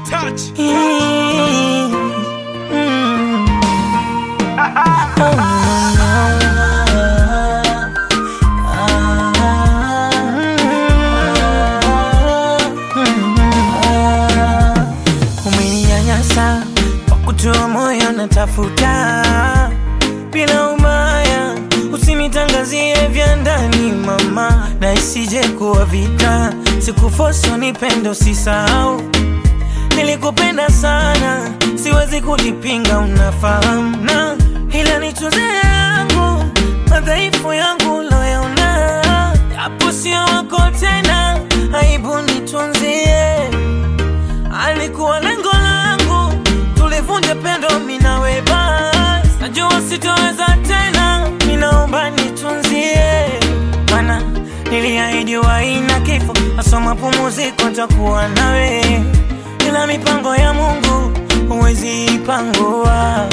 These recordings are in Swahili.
touch. Mm, mm. Oh, no, no. Umeninyanyasa kwa kutoa moyo natafuta bila umaya, usinitangazie vya ndani mama, na isije kuwa vita. Sikufoso nipende, usisahau nilikupenda sana, siwezi kulipinga, unafahamu na ila nitunze yangu madhaifu yangu loyaona, japo sio wako tena, aibu nitunzie. Alikuwa lengo langu tulivunje pendo minawe, basi najua sitoweza tena, minaomba nitunzie, mana niliahidi waina kifo, asoma pumuziko, takuwa nawe ila mipango ya Mungu huwezi ipangua.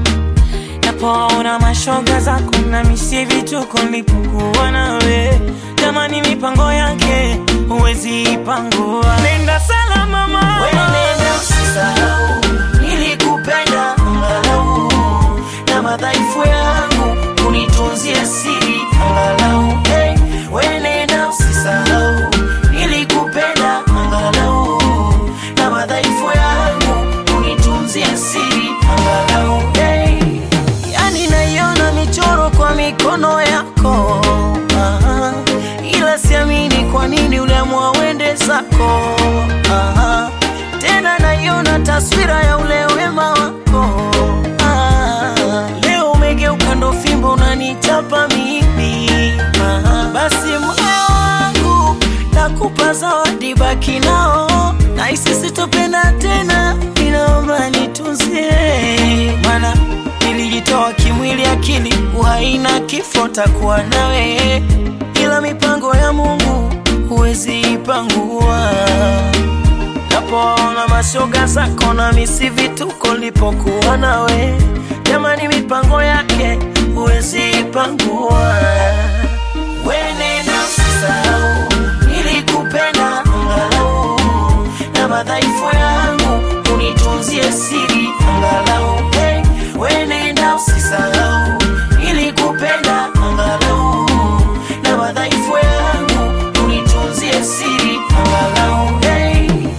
Napoona mashoga zako na misi vituko nilipokuwa nawe, jamani, mipango yake huwezi ipangua. Nenda salama mama, Nenda usisahau, nilikupenda angalau, na madhaifu yangu unitunzie siri angalau. Hey, we nenda usisahau, nilikupenda angalau, na madhaifu yangu unitunzie siri angalau. Hey, yani naiona michoro kwa mikono yako aha, ila siamini kwa nini uliamua uende zako aha, tena naiona taswira ya ule wema wako ah, leo umegeuka ndo fimbo unanichapa mimi aha, basi moyo wangu nakupa zawadi, baki nao na isi sitopenda tena, ninaomba nitunzie, mana nilijitoa kimwili, akili, uhai na kifo, takuwa nawe, ila mipango ya Mungu huwezi ipangua. Napoona mashoga zako na misi vituko, lipokuwa nawe, jamani, mipango yake huwezi ipangua. We nenda usisahau, nilikupenda angalau, na madhaifu yangu unitunzie siri angalau. Hey, we nenda usisahau, nilikupenda angalau, na madhaifu yangu unitunzie siri angalau. Hey.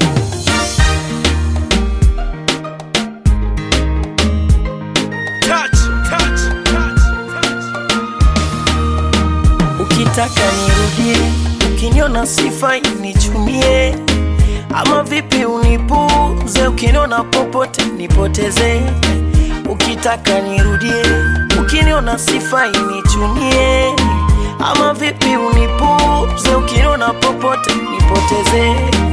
Touch, touch, touch, touch. Ukitaka nirudie, ukiniona sifai nichumie, ama vipi unipuze, ukiniona popote nipoteze. Ukitaka nirudie, ukiniona sifai nichumie, ama vipi unipuze, ukiniona popote nipoteze.